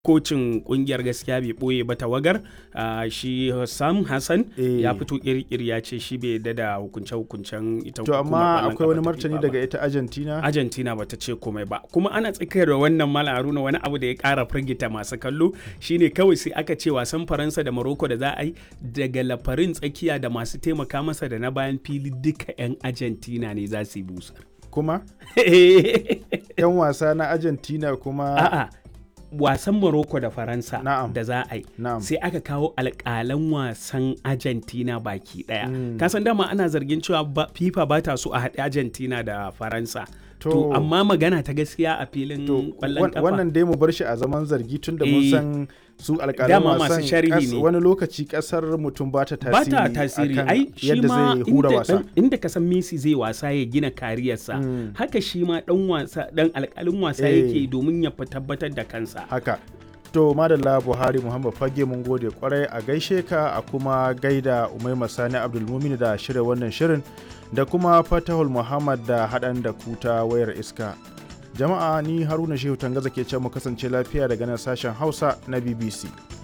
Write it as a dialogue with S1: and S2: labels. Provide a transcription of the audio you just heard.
S1: kocin kungiyar gaskiya bai boye ba tawagar uh, shi Sam Hassan
S2: Eh.
S1: ya fito kirkir ya ce shi bai yadda da hukunce-hukuncen ita
S2: to
S1: hukumar
S2: amma
S1: ƙwallon
S2: akwai wani
S1: kafa ta
S2: martani
S1: FIFA ba.
S2: daga ita argentina
S1: Argentina bata ce komai ba kuma ana tsakiyar da wannan mala haruna wani abu da ya kara firgita masu kallo shine kawai sai aka ce wasan faransa da morocco da za a yi daga lafarin tsakiya da masu taimaka masa da na bayan fili duka 'yan argentina ne za su yi busa
S2: kuma yan wasa na argentina kuma
S1: a'a wasan morocco da faransa
S2: Na'am.
S1: da za a yi
S2: na'am
S1: sai aka kawo alƙalan wasan argentina baki ɗaya
S2: Mm.
S1: kasan dama ana zargin cewa ba- fifa ba ta so a haɗe argentina da faransa to,
S2: To-
S1: amma magana ta gaskiya a filin
S2: to
S1: ƙwallon
S2: wan-
S1: kafa
S2: wannan dai mu bar shi a zaman zargi tun da mun
S1: Eh.
S2: san su alƙalan
S1: Dama masu
S2: wasan
S1: sharhi
S2: kas-
S1: ne.
S2: wani lokaci kasar mutum ba ta
S1: ba
S2: tasiri
S1: ta tasiri
S2: akan
S1: ai shi
S2: yadda
S1: ma
S2: zai hura
S1: inda,
S2: wasa
S1: dan- inda ka san Messi zai wasa ya gina kariyarsa
S2: Mm.
S1: haka shi ma dan wasa dan alƙalin wasa
S2: Eh.
S1: yake domin ya fi tabbatar da kansa
S2: haka to madalla buhari muhammad fage mun gode kwarai a gaishe ka a kuma gaida umaima sani abdulmumin da shirya wannan shirin da kuma fatahul muhammad da haɗan da kuta wayar iska jama'a ni haruna shehu tangaza ke ce mu kasance lafiya daga nan sashen hausa na bbc